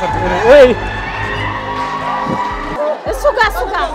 እሱ ጋር እሱ ጋር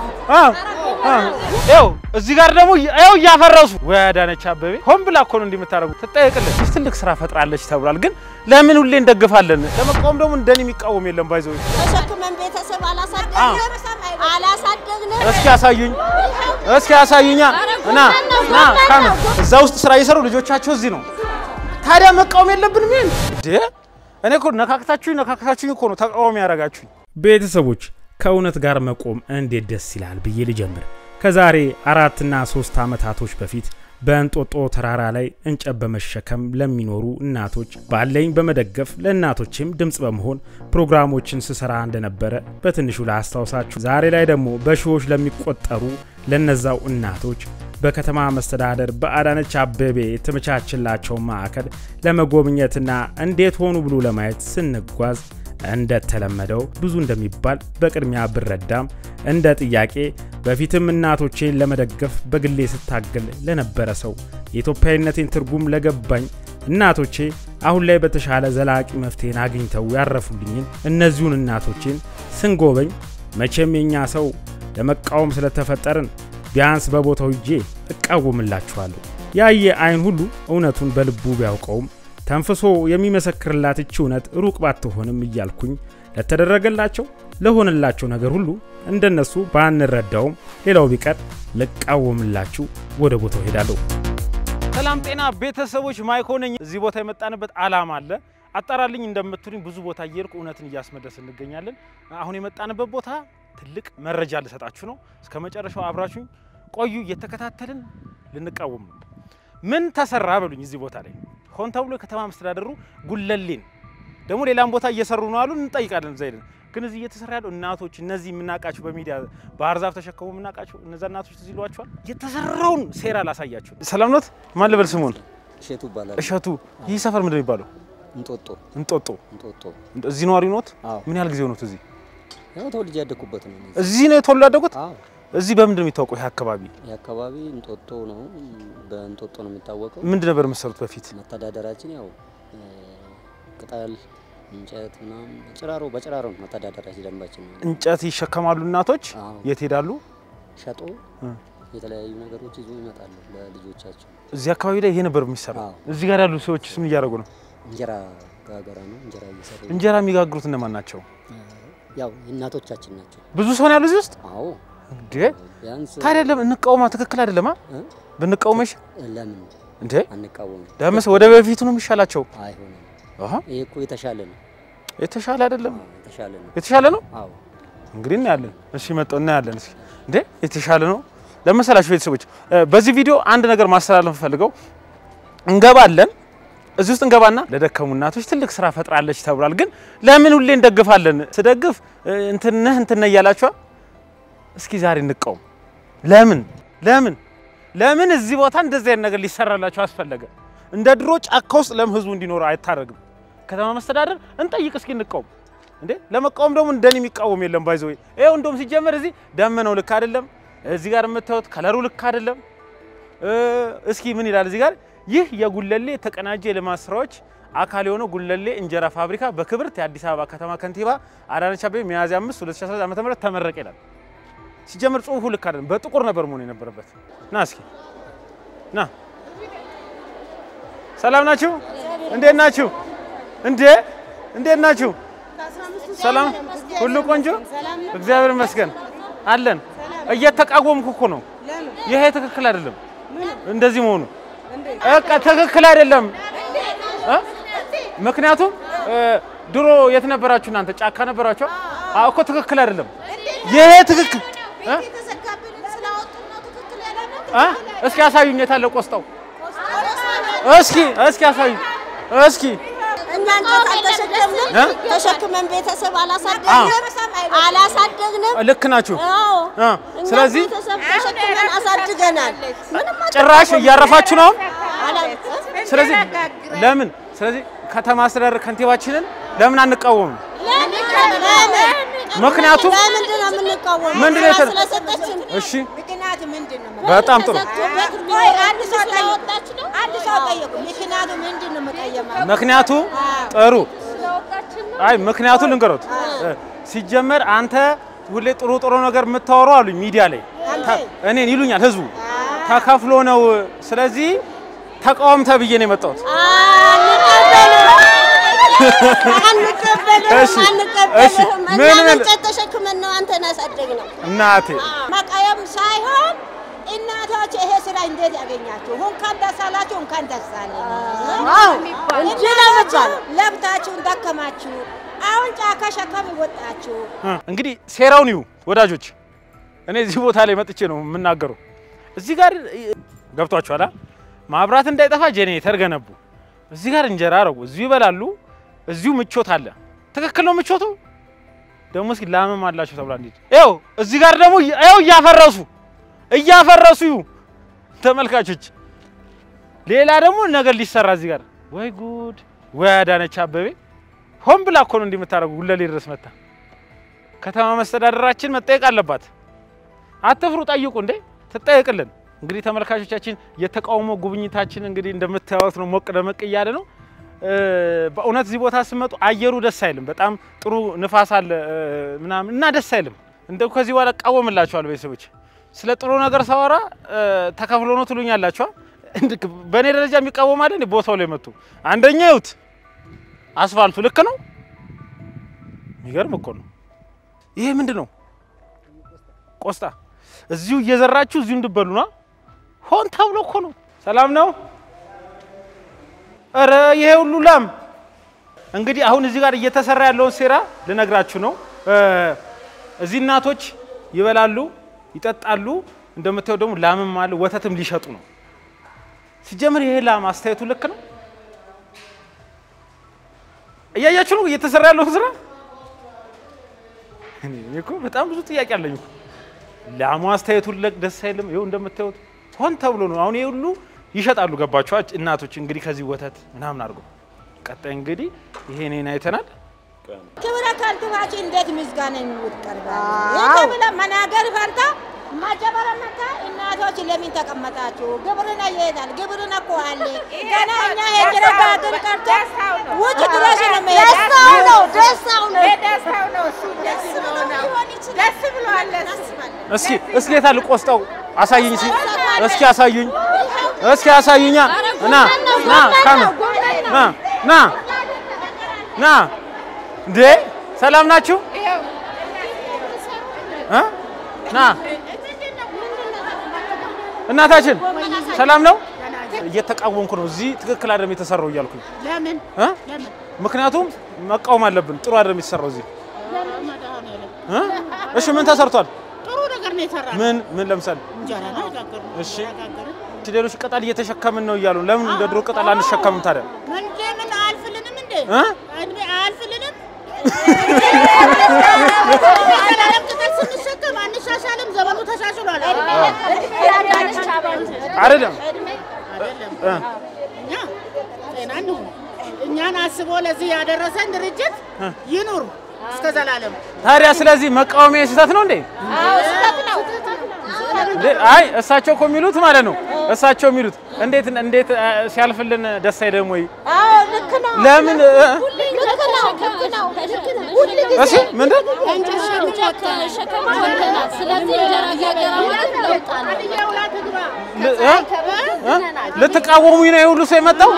ይኸው እዚህ ጋር ደግሞ ይኸው እያፈረሱ ወይ አዳነች አበቤ ሆን ብላ እኮ ነው እንዲህ የምታደርጉት። ትጠየቅልን ትልቅ ስራ ፈጥራለች ተብሏል። ግን ለምን ሁሌ እንደግፋለን? ለመቃወም ደግሞ እንደኔ የሚቃወም የለም። ባይዘው ተሸክመን ቤተሰብ አላሳደግንም አላሳደግንም። እስኪ ያሳዩኝ፣ እስኪ ያሳዩኛ። ና ና ካም እዛ ውስጥ ስራ እየሰሩ ልጆቻቸው እዚህ ነው። ታዲያ መቃወም የለብንም ይሄን እንዴ? እኔ እኮ ነካክታችሁኝ ነካክታችሁኝ እኮ ነው ተቃዋሚ ያደርጋችሁኝ። ቤተሰቦች ከእውነት ጋር መቆም እንዴት ደስ ይላል ብዬ ልጀምር። ከዛሬ አራትና ሶስት ዓመታቶች በፊት በእንጦጦ ተራራ ላይ እንጨት በመሸከም ለሚኖሩ እናቶች ባለኝ በመደገፍ ለእናቶችም ድምፅ በመሆን ፕሮግራሞችን ስሰራ እንደነበረ በትንሹ ላስታውሳችሁ። ዛሬ ላይ ደግሞ በሺዎች ለሚቆጠሩ ለነዛው እናቶች በከተማ መስተዳደር በአዳነች አቤቤ የተመቻችላቸውን ማዕከል ለመጎብኘትና እንዴት ሆኑ ብሎ ለማየት ስንጓዝ እንደተለመደው ብዙ እንደሚባል በቅድሚያ ብረዳም እንደ ጥያቄ በፊትም እናቶቼን ለመደገፍ በግሌ ስታገል ለነበረ ሰው የኢትዮጵያዊነቴን ትርጉም ለገባኝ እናቶቼ አሁን ላይ በተሻለ ዘላቂ መፍትሄን አግኝተው ያረፉልኝን እነዚሁን እናቶቼን ስንጎበኝ መቼም የኛ ሰው ለመቃወም ስለተፈጠርን ቢያንስ በቦታው ሂጄ እቃወምላችኋለሁ። ያየ አይን ሁሉ እውነቱን በልቡ ቢያውቀውም ተንፍሶ የሚመሰክርላት እቺ እውነት ሩቅ ባትሆንም እያልኩኝ ለተደረገላቸው ለሆነላቸው ነገር ሁሉ እንደነሱ ባንረዳውም ሌላው ቢቀር ልቃወምላችሁ ወደ ቦታው ሄዳለሁ። ሰላም ጤና ቤተሰቦች፣ ማይኮ ነኝ። እዚህ ቦታ የመጣንበት አላማ አለ። አጣራልኝ እንደምትሉኝ ብዙ ቦታ እየሄድኩ እውነትን እያስመለስ እንገኛለን። አሁን የመጣንበት ቦታ ትልቅ መረጃ ልሰጣችሁ ነው። እስከ መጨረሻው አብራችሁኝ ቆዩ። እየተከታተልን ልንቃወም ነው። ምን ተሰራ በሉኝ። እዚህ ቦታ ላይ ሆን ተብሎ የከተማ መስተዳደሩ ጉለሌን ደግሞ ሌላም ቦታ እየሰሩ ነው አሉ። እንጠይቃለን እዛ ሄደን ግን እዚህ እየተሰራ ያለው እናቶች እነዚህ የምናውቃቸው በሚዲያ ባህር ዛፍ ተሸከሙ የምናውቃቸው እነዛ እናቶች ትዝ ይሏቸዋል። የተሰራውን ሴራ ላሳያችሁ። ሰላም ኖት? ማን ልበል ስሙን? እሸቱ ይባላል። እሸቱ። ይህ ሰፈር ምንድን ነው የሚባለው? እንጦጦ እንጦጦ። እንጦጦ። እዚህ ነዋሪ ኖት? አዎ ምን ያህል ጊዜ ሆኖት እዚህ? ያው ተወልጄ ያደኩበት ነው። እኔ። እዚህ ነው የተወለዱት? አዎ እዚህ በምንድን ነው የሚታወቀው? ይህ አካባቢ ይህ አካባቢ እንጦጦ ነው። በእንጦጦ ነው የሚታወቀው። ምንድን ነበር የምትሰሩት በፊት? መተዳደራችን ያው እ፣ ቅጠል፣ እንጨት ምናምን ጭራሮ በጭራሮ ነው መተዳደራችን ደንባችን ነው። እንጨት ይሸከማሉ እናቶች። አዎ የት ሄዳሉ? ሸጦ እ። የተለያዩ ነገሮች ይዞ ይመጣሉ ለልጆቻቸው። እዚህ አካባቢ ላይ ይሄ ነበር የሚሰራው። አዎ እዚህ ጋር ያሉ ሰዎች ምን እያደረጉ ነው? እንጀራ ጋገራ ነው። እንጀራ እየሰሩ እንጀራ የሚጋግሩት እነማን ናቸው? እ፣ ያው እናቶቻችን ናቸው። ብዙ ሰው ነው ያሉ እዚህ ውስጥ አዎ እንዴ? ቢያንስ ታዲያ ለምን እንቃወማ? ትክክል አይደለማ። እ? ብንቃወመሽ ለምን እንዴ? አንቃወምም? ለምስ ወደ በፊቱ ነው የሚሻላቸው። አይሆንም። አሃ ይሄ እኮ የተሻለ ነው። የተሻለ አይደለም። አዎ የተሻለ ነው። የተሻለ ነው አዎ እንግዲህ እናያለን። እሺ መጣው እናያለን። እስኪ እንዴ የተሻለ ነው ለመሰላችሁ ቤተሰቦች፣ እ፣ በዚህ ቪዲዮ አንድ ነገር ማስተላለፍ ፈልገው እንገባለን። እዚህ ውስጥ እንገባና ለደከሙ እናቶች ትልቅ ስራ ፈጥራለች ተብሏል። ግን ለምን ሁሌ እንደግፋለን? ስደግፍ እ፣ እንትነህ እንትነ እያላችኋ እስኪ ዛሬ እንቃወም። ለምን ለምን ለምን እዚህ ቦታ እንደዚህ አይነት ነገር ሊሰራላቸው አስፈለገ? እንደ ድሮ ጫካ ውስጥ ለምን ህዝቡ እንዲኖር አይታረግም? ከተማ መስተዳደር እንጠይቅ እስኪ እንቃወም። እንዴ ለመቃወም ደግሞ እንደኔ የሚቃወም የለም። ባይዘው ይኸው እንደውም ሲጀመር እዚህ ደመናው ልክ አይደለም። እዚህ ጋር የምታዩት ከለሩ ልክ አይደለም። እ፣ እስኪ ምን ይላል እዚህ ጋር ይህ የጉለሌ የተቀናጀ የልማት ስራዎች አካል የሆነው ጉለሌ እንጀራ ፋብሪካ በክብርት የአዲስ አበባ ከተማ ከንቲባ አዳነች አቤቤ ሚያዝያ 5 2019 ዓ.ም ተመረቀ ይላል። ሲጀምር ጽሁፉ ልክ አይደለም። በጥቁር ነበር መሆን የነበረበት። ና እስኪ ና። ሰላም ናችሁ? እንዴት ናችሁ? እንዴ እንዴት ናችሁ? ሰላም ሁሉ ቆንጆ፣ እግዚአብሔር ይመስገን አለን። እየተቃወምኩ እኮ ነው። ይሄ ትክክል አይደለም፣ እንደዚህ መሆኑ በቃ ትክክል አይደለም። እ? ምክንያቱም እ፣ ድሮ የት ነበራችሁ እናንተ? ጫካ ነበራችሁ አዎ እኮ ትክክል አይደለም። ይሄ ትክክል እ? እ? እስኪ ያሳዩኝ፣ የታለ ቆስጣው? እስኪ እስኪ ያሳዩኝ እስኪ እኛ እንጨት አልተሸከምንም። እ? ተሸክመን ቤተሰብ አላሳደግንም አላሳደግንም። ልክ ናችሁ። አዎ እ፣ እኛ ስለዚህ ቤተሰብ ተሸክመን አሳድገናል። ምንም ጭራሽ እያረፋችሁ ነው። አላ- ስለዚህ ለምን ስለዚህ ከተማ አስተዳደር ከንቲባችንን ለምን አንቃወምም? ለምን? ምክንያቱም ለምንድን ነው የምንቃወመው? ምንድን ነው የተ- ስለሰጠችን እሺ ምክንያቱ ምንድን ነው? በጣም ጥሩ። ተዘግቶበት ቢሆን አንድ ሰው ስለወጣች ነው። አንድ ሰው ጠየቁ። ምክንያቱ ምንድን ነው መቀየማ? ምክንያቱ ጥሩ። አይ ምክንያቱ ልንገሮት እ፣ ሲጀመር አንተ ሁሌ ጥሩ ጥሩ ነገር የምታወራው አሉኝ ሚዲያ ላይ ተ- እኔን ይሉኛል ህዝቡ ተከፍሎ ነው። ስለዚህ ተቃውም ተብዬ ነው የመጣሁት። አንቀበልህም እሺ፣ እሺ። አንቀበልህም። ምን እኛ ምን- እንጨት ተሸክመን ነው አንተን ያሳደግነው። እናቴ መቃየም ሳይሆን እናቶች ይሄ ስራ እንዴት ያገኛችሁ? እንኳን ደስ አላችሁ፣ እንኳን ደስ አለን። እንጂ ለብታችሁን ደከማችሁ፣ አሁን ጫካ ሸከም ወጣችሁ። እ፣ እንግዲህ ሴራውን ይዩ ወዳጆች። እኔ እዚህ ቦታ ላይ መጥቼ ነው የምናገረው። እዚህ ጋር እ፣ ገብቷችኋል? አ? ማብራት እንዳይጠፋ ጄኔሬተር ገነቡ። እዚህ ጋር እንጀራ አረጉ። እዚሁ ይበላሉ። እዚሁ ምቾት አለ። ትክክል ነው ምቾቱ። ደግሞ እስኪ ላምም አላቸው ተብላ እንዴት ይኸው እዚህ ጋር ደግሞ ይኸው እያፈረሱ እያፈረሱ ይዩ ተመልካቾች። ሌላ ደግሞ ነገር ሊሰራ እዚህ ጋር ወይ ጉድ! ወይ አዳነች አበቤ ሆን ብላ እኮ ነው እንዲህ የምታደርጉ። ጉለሌ ድረስ መታ ከተማ መስተዳደራችን መጠየቅ አለባት። አትፍሩ፣ ጠይቁ እንዴ ትጠየቅልን። እንግዲህ ተመልካቾቻችን የተቃውሞ ጉብኝታችን እንግዲህ እንደምታዩት ነው፣ ሞቅ ደመቅ እያለ ነው። እ፣ በእውነት እዚህ ቦታ ስመጡ አየሩ ደስ አይልም። በጣም ጥሩ ንፋስ አለ እ፣ ምናምን እና ደስ አይልም። እንደው ከዚህ በኋላ እቃወምላችኋለሁ ቤተሰቦች። ስለ ጥሩ ነገር ሳወራ እ፣ ተከፍሎ ነው ትሉኛላችኋ። እንድ- በእኔ ደረጃ የሚቃወም አለ እንዴ? ቦታው ላይ መጡ። አንደኛ ይዩት አስፋልቱ ልክ ነው። የሚገርም እኮ ነው። ይሄ ምንድን ነው? ቆስጣ እዚሁ እየዘራችሁ እዚሁ እንድበሉ ነው። ሆን ተብሎ እኮ ነው። ሰላም ነው። እረ ይሄ ሁሉ ላም እንግዲህ አሁን እዚህ ጋር እየተሰራ ያለውን ሴራ ልነግራችሁ ነው። እ፣ እዚህ እናቶች ይበላሉ፣ ይጠጣሉ። እንደምታየው ደግሞ ላምም አለ፣ ወተትም ሊሸጡ ነው። ሲጀምር ይሄ ላም አስተያየቱ ልክ ነው። እያያችሁ ነው እየተሰራ ያለውን ስራ። እኔ እኔ እኮ በጣም ብዙ ጥያቄ አለኝ እኮ ላሙ አስተያየቱ ለቅ ደስ አይልም። ይኸው እንደምታዩት ሆን ተብሎ ነው። አሁን ይሄ ሁሉ ይሸጣሉ። ገባችኋ? እናቶች እንግዲህ ከዚህ ወተት ምናምን አድርገው ቀጣይ እንግዲህ ይሄ እኔን አይተናል። ክብረ ከንቲባችን እንዴት ምስጋና ይቀርባል? ይህ ብለ መናገር ፈርታ ማጀበረ መታ እናቶች ለምን ተቀመጣችሁ? ግብርና ይሄዳል። ግብርና እኮ አለ ገና እኛ ሄድረጋ ሀገር ቀርቶ ውጭ ድረስ ነው መሄድ ደስታው ነው ደስታው ነው ደስታው ነው እሱ ደስ ብሎ ነው ደስ ብሏል እሱ። እስኪ እስኪ የታል ቆስጣው? አሳይኝ እስኪ እስኪ አሳዩኝ እስኪ አሳዩኛ። ና ና ካም ና ና ና እንዴ ሰላም ናችሁ? እ? ና እናታችን ሰላም ነው። እየተቃወምኩ ነው። እዚህ ትክክል አይደለም የተሰራው እያልኩኝ ለምን እ? ምክንያቱም መቃወም አለብን። ጥሩ አይደለም የተሰራው እዚህ እ? እሺ ምን ተሰርቷል? ጥሩ ነገር ነው የሰራ ምን ምን ለምሳሌ እንጀራ ነው የጋገርነው። እሺ ጋገርን እሺ፣ ሌሎች ቅጠል እየተሸከምን ነው እያሉ ለምን እንደ ድሮ ቅጠል አንሸከምም ታዲያ? እንዴ ምን አያልፍልንም እንዴ እ? እንዴ አያልፍልንም ዘላለም ቅጠል ስንሸከም አንሻሻልም ዘመኑ ተሻሽሏል አይደለም አይደለም እ? እኛ ጤና እንሁን እኛን አስቦ ለዚህ ያደረሰን ድርጅት ይኑር እስከ ዘላለም ታዲያ ስለዚህ መቃወሚያ ስህተት ነው እንዴ? እንዴ አይ እሳቸው እኮ የሚሉት ማለት ነው እሳቸው የሚሉት እንዴት እንዴት እ፣ ሲያልፍልን ደስ አይልም ወይ? አዎ ልክ ነው። ለምን እ? ልክ ነው። ልክ ነው። እሺ ምንድን የውላ ትግባ ል- እ? እ? ልትቃወሙኝ ነው የሁሉ ሰው የመጣው?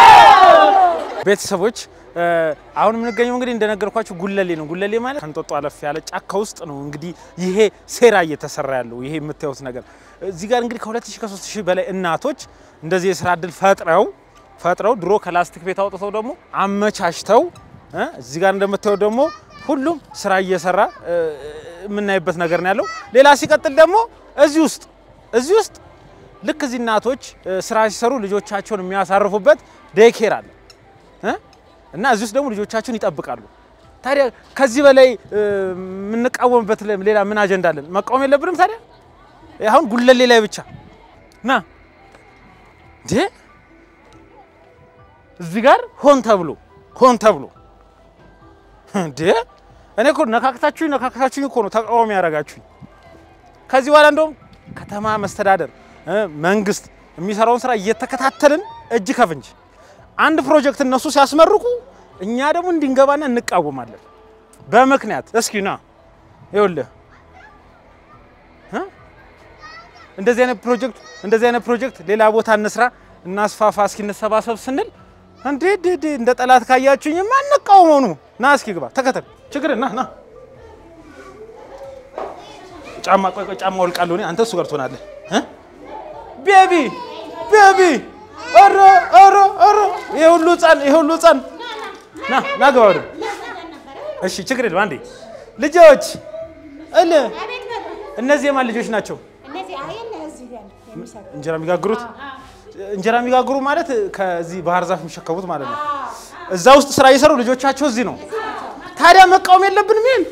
ቤተሰቦች እ፣ አሁን የምንገኘው እንግዲህ እንደነገርኳችሁ ጉለሌ ነው። ጉለሌ ማለት ከንጦጦ አለፍ ያለ ጫካ ውስጥ ነው እንግዲህ ይሄ ሴራ እየተሰራ ያለው ይሄ የምታዩት ነገር። እዚህ ጋር እንግዲህ ከ2000 ከ3000 በላይ እናቶች እንደዚህ የስራ እድል ፈጥረው ፈጥረው ድሮ ከላስቲክ ቤት አውጥተው ደግሞ አመቻችተው እ፣ እዚህ ጋር እንደምታዩት ደግሞ ሁሉም ስራ እየሰራ እ፣ የምናይበት ነገር ነው ያለው። ሌላ ሲቀጥል ደግሞ እዚህ ውስጥ እዚህ ውስጥ ልክ እዚህ እናቶች እ፣ ስራ ሲሰሩ ልጆቻቸውን የሚያሳርፉበት ዴይኬር አለ እ? እና እዚህ ውስጥ ደግሞ ልጆቻቸውን ይጠብቃሉ። ታዲያ ከዚህ በላይ እ፣ የምንቃወምበት ለ- ሌላ ምን አጀንዳ አለን? መቃወም የለብንም ታዲያ? አሁን ጉለሌ ላይ ብቻ ና እንዴ እዚህ ጋር ሆን ተብሎ ሆን ተብሎ እንዴ እኔ እኮ ነካክታችሁኝ ነካክታችሁኝ እኮ ነው ተቃዋሚ ያደርጋችሁኝ። ከዚህ በኋላ እንደውም ከተማ መስተዳደር እ፣ መንግስት የሚሰራውን ስራ እየተከታተልን እጅ ከፍንጅ አንድ ፕሮጀክት እነሱ ሲያስመርቁ እኛ ደግሞ እንድንገባና እንቃወማለን። በምክንያት እስኪ ና ይኸውልህ እ? እንደዚህ አይነት ፕሮጀክት እንደዚህ አይነት ፕሮጀክት ሌላ ቦታ እንስራ እናስፋፋ እስኪ እንሰባሰብ ስንል እንዴ ዴ ዴ እንደ ጠላት ካያችሁኝ ማንቃወመው ነው። ና እስኪ ግባ ተከተል። ችግር ና ና ጫማ ቆይ ቆይ ጫማ ወልቃለሁ እኔ አንተ እሱ ጋር ትሆናለህ እ? ቤቢ ቤቢ ኧረ ኧረ ኧረ ይሄ ሁሉ ህፃን ይሄ ሁሉ ህፃን ና ና ግባ ወደ እሺ ችግር የለም አንዴ ልጆች እል እነዚህ የማን ልጆች ናቸው እነዚህ አየለ እዚህ ጋር የሚሰሩ እንጀራ የሚጋግሩት እንጀራ የሚጋግሩ ማለት ከዚህ ባህር ዛፍ የሚሸከሙት ማለት ነው እዛ ውስጥ ስራ እየሰሩ ልጆቻቸው እዚህ ነው ታዲያ መቃወም የለብንም ይሄን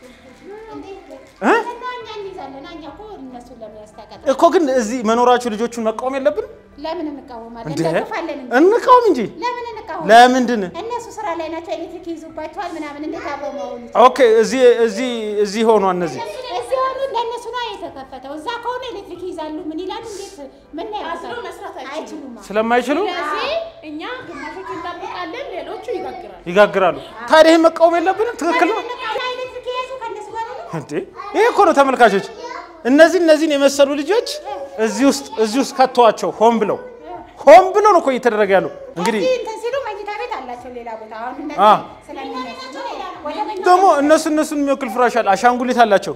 እ? እና እኛ እንይዛለን። እኛ እኮ እነሱን ለምን ያስታውቃል? እኮ ግን እዚህ መኖራችሁ ልጆቹን መቃወም የለብንም ለምን እንቃወማለን? እንዴ እንደግፋለን እንጂ እንቃወም እንጂ ለምን እንቃወማለን? ለምንድን እነሱ ስራ ላይ ናቸው። ኤሌክትሪክ ይዙባቸዋል ምናምን እንዴት አብረው መሆኑ ኦኬ እዚህ እዚህ እዚህ ሆኗ እነዚህ እዚህ ሆኑ ለእነሱ ነው የተከፈተው። እዛ ከሆነ ኤሌክትሪክ ይዛሉ። ምን ይላሉ? እንዴት ምን አስሮ መስራት አይችሉም። አይችሉም። ስለማይችሉ ስለዚህ እኛ ግማሾቹ እንጠብቃለን፣ ሌሎቹ ይጋግራሉ። ይጋግራሉ ታዲያ ይህን መቃወም የለብንም ትክክል ነው ኤሌክትሪክ የያዙ ከእነሱ ጋር ነው እንዴ ይሄ እኮ ነው ተመልካቾች እነዚህ እነዚህን የመሰሉ ልጆች እዚህ ውስጥ እዚህ ውስጥ ከተዋቸው ሆን ብለው ሆን ብለው ነው እኮ እየተደረገ ያለው እንግዲህ እዚህ እንትን ሲሉ መኝታ ቤት አላቸው ሌላ ቦታ። አሁን አ እነዚህ ስለሚነሱ ወደ መኝታ ደግሞ እነሱ እነሱን የሚወክል ፍራሽ አለ አሻንጉሊት አላቸው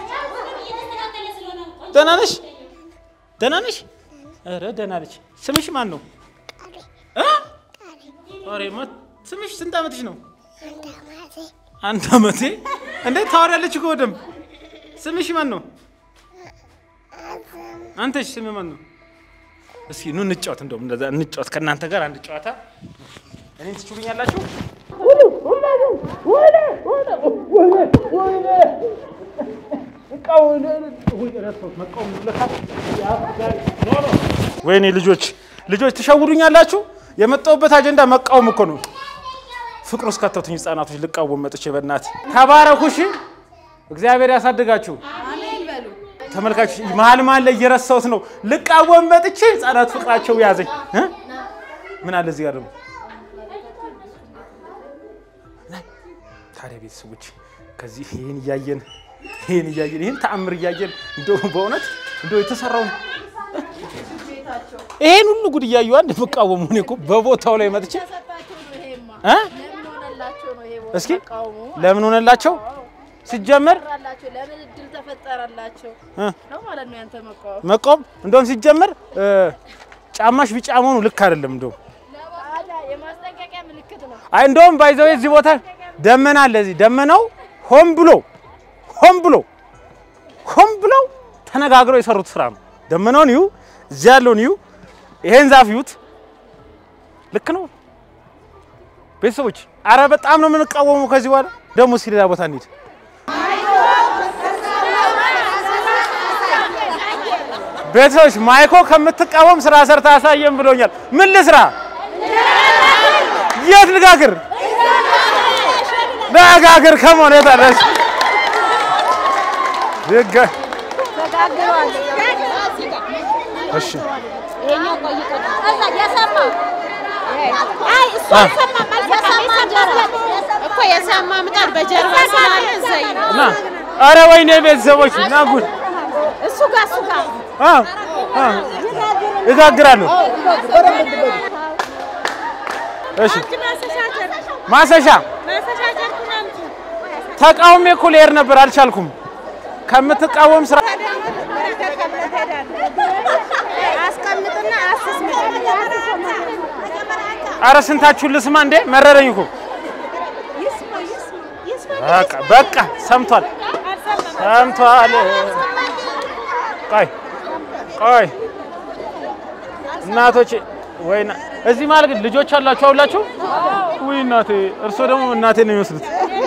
ደህና ነሽ ደህና ነሽ ኧረ ደህና ነች ስምሽ ማን ነው እ? ኧረ ማ- ስምሽ ስንት ዓመትሽ ነው አንድ ዓመቴ እንዴት ታወሪያለች እኮ በደምብ ስምሽ ማን ነው አንተሽ ስም ማን ነው እስኪ ኑ እንጫወት እንደውም እንደዛ እንጫወት ከእናንተ ጋር አንድ ጨዋታ እኔን ትችሉኛላችሁ ወይኔ ልጆች ልጆች ትሸውዱኛላችሁ የመጣሁበት አጀንዳ መቃወም እኮ ነው ፍቅር ውስጥ ከተቱኝ ህጻናቶች ልቃወም መጥቼ በእናት ተባረኩ እሺ እግዚአብሔር ያሳድጋችሁ ተመልካቾች መሀል መሀል ላይ እየረሳሁት ነው ልቃወም መጥቼ ህጻናት ፍቅራቸው ያዘኝ እ? ምን አለ እዚህ ጋር ደግሞ ታዲያ ቤተሰቦች ከዚህ ይህን እያየን ይህን እያየን ይህን ተአምር እያየን እንደው በእውነት እንደው የተሰራውን ይሄን ሁሉ ጉድ እያዩ አንድ መቃወሙ እኔ እኮ በቦታው ላይ መጥቼ እ? እስኪ ለምን ሆነላቸው ሲጀመር ተፈጠራላቸው ለምን እድል ተፈጠረላቸው እ? ነው ማለት ነው ያንተ መቃወም። መቃወም እንደውም ሲጀመር እ፣ ጫማሽ ቢጫ መሆኑ ልክ አይደለም እንደውም ታዲያ የማስጠንቀቂያ ምልክት ነው። አይ እንደውም ባይዘው እዚህ ቦታ ደመና አለ። እዚህ ደመናው ሆን ብሎ ሆን ብሎ ሆን ብለው ተነጋግረው የሰሩት ስራ ነው። ደመናውን ይዩ፣ እዚህ ያለውን ይዩ፣ ይሄን ዛፍ ይዩት። ልክ ነው ቤተሰቦች። አረ በጣም ነው የምንቃወመው። ከዚህ በኋላ ደግሞ እስኪ ሌላ ቦታ እንሂድ። ቤተሰቦች ማይኮ ከምትቃወም ስራ ሰርታ አሳየን ብሎኛል። ምን ልስራ? የት ልጋግር? ልጋግር ከመሆን የታለች ድጋ እሺ እኮ የሰማ ምጣድ በጀርባ ስላለ እዘይ ነው እና አረ ወይኔ ቤተሰቦች እና ጉድ እሱ ጋር እሱ ጋር አ አ እጋግራለሁ። እሺ ማሰሻ ተቃውሜ እኮ ልሄድ ነበር አልቻልኩም። ከምትቃወም ስራ አስቀምጥና አስስ አረ ስንታችሁን ልስማ እንዴ? መረረኝ እኮ በቃ በቃ ሰምቷል ሰምቷል። ቆይ ቆይ እናቶቼ ወይ እዚህ ማለት ግን ልጆች አላችሁ አውላችሁ? ውይ እናቴ፣ እርሶ ደግሞ እናቴ ነው የሚመስሉት።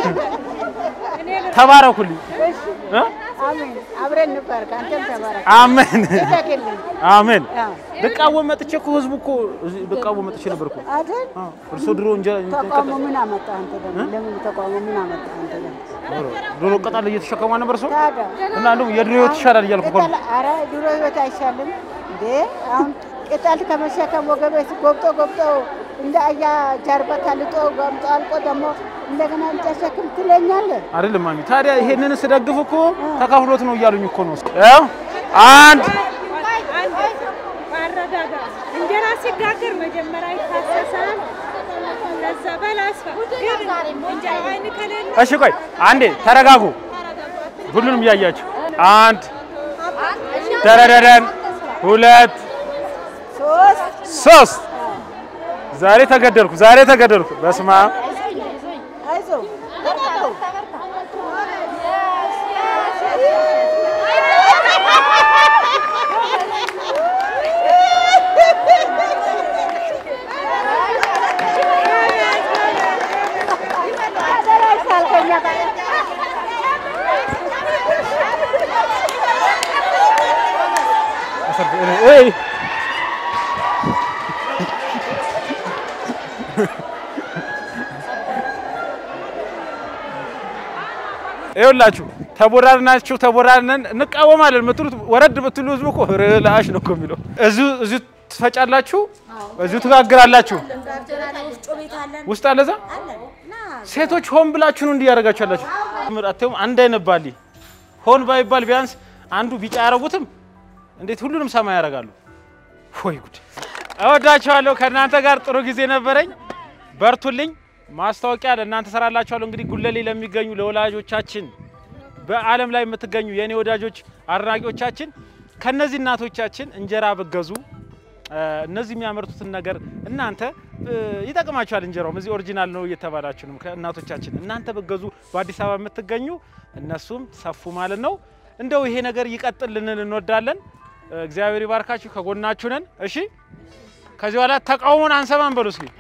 ተባረኩልኝ። እ? አብረን ነበር ከአንተም ተባረክ አሜን ተክልን አሜን። ልቃወም መጥቼ እኮ ህዝቡ እኮ እዚህ ልቃወም መጥቼ ነበር እኮ። አይደል አዎ፣ እርሶ ድሮ እንጀራ ተቃውሞ ምን አመጣ አንተ ደግሞ ለምን ተቃውሞ ምን አመጣ አንተ ደግሞ ድሮ ቅጠል እየተሸከሙ ነበር ሰው ታዲያ እና እንደውም የድሮ ህይወት ይሻላል እያልኩ እኮ ነው። ቅጠል ኧረ ድሮ ህይወት አይሻልም እንዴ አሁን ቅጠል ከመሸከም ወገቤ ጎብጦ ጎብጦ እንደ አያ ጀርባ ተልጦ ጎምጦ አልቆ ደግሞ እንደገና እንጨት ሸክም ትለኛለህ። አይደለም ማሚ። ታዲያ ይሄንን ስደግፍ እኮ ተካፍሎት ነው እያሉኝ እኮ ነው። ያው አንድ አረጋጋ። እንጀራ ሲጋገር መጀመሪያ ይታሰሳል። ከዛ በላስፋ ግን እንጀራ አይን ከሌለ እሺ፣ ቆይ አንዴ ተረጋጉ። ሁሉንም እያያችሁ አንድ ደረደረን፣ ሁለት ሶስት። ዛሬ ተገደልኩ፣ ዛሬ ተገደልኩ። በስመ አብ አይዞህ እይ ይኸውላችሁ ተቦራርናችሁ ተቦራርነን እንቃወማለን የምትሉት ወረድ ብትሉ ህዝቡ እኮ ርላሽ ነው እኮ የሚለው። እዚሁ እዚሁ ትፈጫላችሁ፣ እዚሁ ትጋግራላችሁ። ወፍጮ ቤት አለን ውስጥ አለ እዛ አለን እና ሴቶች ሆን ብላችሁ ነው እንዲህ ያደርጋችሁ ያላችሁ። አትይውም አንድ አይነት ባሊ ሆን ባይባል ቢያንስ አንዱ ቢጫ ያደረጉትም እንዴት ሁሉንም ሰማይ ያደርጋሉ? ወይ ጉድ! እወዳችኋለሁ። ከእናንተ ጋር ጥሩ ጊዜ ነበረኝ። በርቱልኝ። ማስታወቂያ ለእናንተ ሰራላችኋለሁ። እንግዲህ ጉለሌ ለሚገኙ ለወላጆቻችን በዓለም ላይ የምትገኙ የእኔ ወዳጆች አድናቂዎቻችን ከነዚህ እናቶቻችን እንጀራ ብገዙ እነዚህ የሚያመርቱትን ነገር እናንተ እ፣ ይጠቅማችኋል። እንጀራውም እዚህ ኦሪጂናል ነው እየተባላችሁ ነው። ከእናቶቻችን እናንተ ብገዙ በአዲስ አበባ የምትገኙ እነሱም ሰፉ ማለት ነው። እንደው ይሄ ነገር ይቀጥል ልንል እንወዳለን። እ፣ እግዚአብሔር ይባርካችሁ፣ ከጎናችሁ ነን። እሺ፣ ከዚህ በኋላ ተቃውሞን አንሰማን በሉ እስኪ።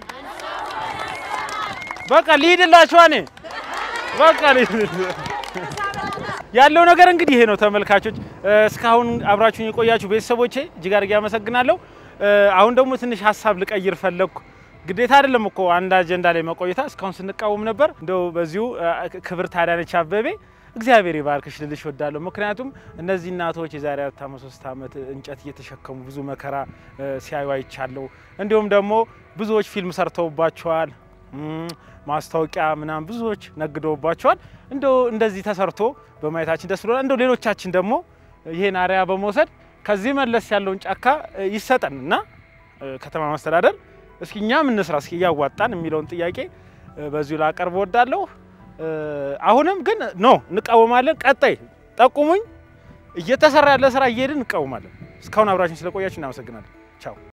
በቃ ልሂድላችኋ እኔ በቃ ልሂድ። ያለው ነገር እንግዲህ ይሄ ነው ተመልካቾች። እ፣ እስካሁን አብራችሁን የቆያችሁ ቤተሰቦቼ እጅግ አድርጌ አመሰግናለሁ። እ፣ አሁን ደግሞ ትንሽ ሀሳብ ልቀይር ፈለግኩ። ግዴታ አይደለም እኮ አንድ አጀንዳ ላይ መቆየታ። እስካሁን ስንቃወም ነበር። እንደው በዚሁ እ፣ ክብርት አዳነች አበቤ እግዚአብሔር ይባርክሽ ልልሽ ወዳለሁ። ምክንያቱም እነዚህ እናቶች የዛሬ አራት ዓመት ሶስት ዓመት እንጨት እየተሸከሙ ብዙ መከራ እ፣ ሲያዩ አይቻለሁ። እንዲሁም ደግሞ ብዙዎች ፊልም ሰርተውባቸዋል። እም፣ ማስታወቂያ ምናምን ብዙዎች ነግደውባቸዋል። እንደው እንደዚህ ተሰርቶ በማየታችን ደስ ብሎናል። እንደው ሌሎቻችን ደግሞ ይሄን አርያ በመውሰድ ከዚህ መለስ ያለውን ጫካ እ፣ ይሰጠን እና እ፣ ከተማ መስተዳደር እስኪ እኛም እንስራ እስኪ እያዋጣን የሚለውን ጥያቄ እ፣ በዚሁ ላቀርብ እወዳለሁ። እ፣ አሁንም ግን ኖ እንቃወማለን። ቀጣይ ጠቁሙኝ። እየተሰራ ያለ ስራ እየሄድን እንቃወማለን። እስካሁን አብራችን ስለቆያችሁ እናመሰግናለን። ቻው